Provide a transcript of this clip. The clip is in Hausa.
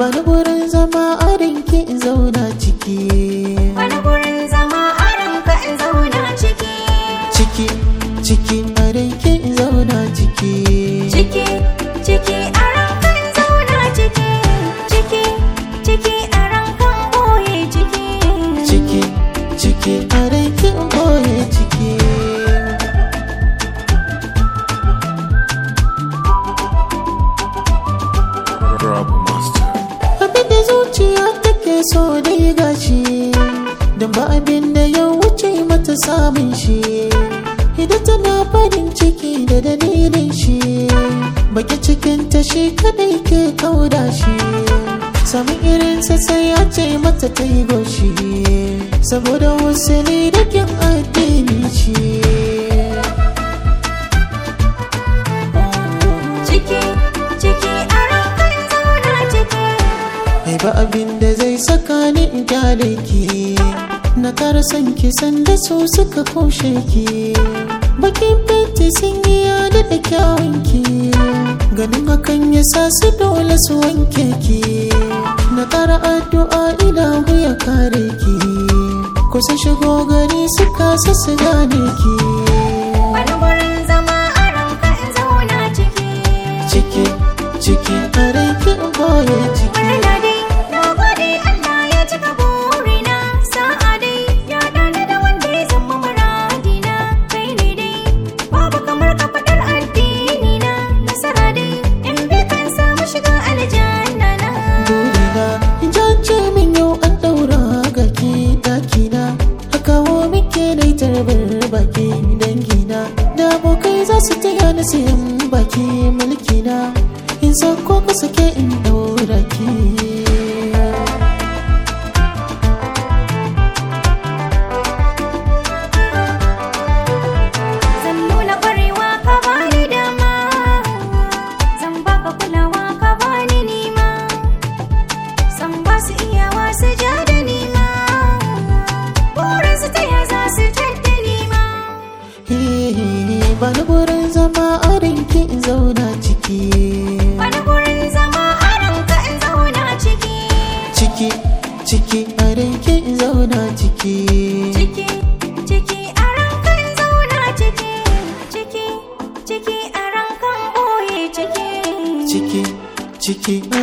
bani gurin zama a rinki in zauna ciki Wani gurin zama a ranka in zauna ciki ciki ciki a rinki in zauna ciki Ciki, ciki a ranka in zauna ciki Ciki, ciki a ranka in ɓoye ciki ciki ciki a rinki in boye ciki Rob Master. abin da zuciya take so dai gashi don ba abin da ya wuce mata samun shi idan tana farin ciki da dalilin shi baki cikin ta shi kadai ke kauda shi samun irinsa sai ya ce mata ta yi goshi saboda wasu ne da kyan addini shi Ciki, ciki a ranka in zauna ciki Mai ba abin da zai saka ni in kyale ki Na kara son ki sanda su suka kushe ki Bakin fenti sun yi yada da kyawun ki Ganin hakan ya sa su dole su wanke ki Na kara addu'a ilahu ya kare ki Kusa shigo gari su kasa su gane ki Wani gurin zama a ranka in zauna ciki Ciki, ciki, a rai ki boye ciki Murna dai, na gode Allah ya cika burina Sa'a dai, ya dani da wanda ya zama muradina Kai ne dai, babu kamar ka faɗar addini na Nasara dai, in bi kan samu shiga aljanna na burina jance min yau an daura ga ke dakina a kawo muke na tarbar baki dangina da abokai za su taya ni sayan baki mulkina in sako ka sake in daura ki Zan nuna ƙwarewa ka bani dama Zan baka kulawa ka bani nima San ba su iyawa su ja da nima Burin su taya za su tadda nima ba ni gurin zama a rinki in zauna ciki Wani gurin zama a ranka in zauna ciki ciki ciki a rinki in zauna ciki Ciki, ciki a ranka in zauna ciki Ciki, ciki a ranka in ɓoye ciki ciki ciki a